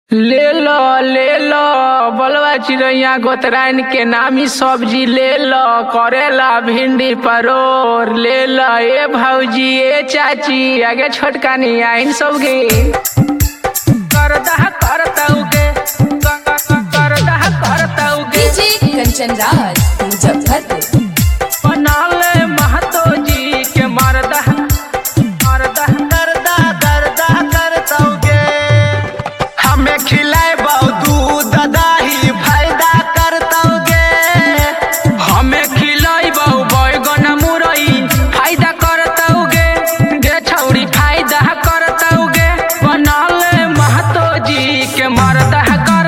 ले लो ले लो बलवा चिड़ैया गोतराइन के नामी सब्जी ले लो करेला भिंडी परोर ले लो ए भौजी ए चाची आगे छोटकानी आइन सबके करता करतौगे करता करतौगे डीजे कंचन राज मुजफ्फरपुर बनाले महतो जी के मरदा मरदा दर्दा दर्दा करतौगे हमें खिलाए दूध दही फायदा करतौगे हमें खिलाई बहु बैगन मुरई फायदा करतौगे गे छौरी फायदा करतौगे बनाले महतो जी के मरदा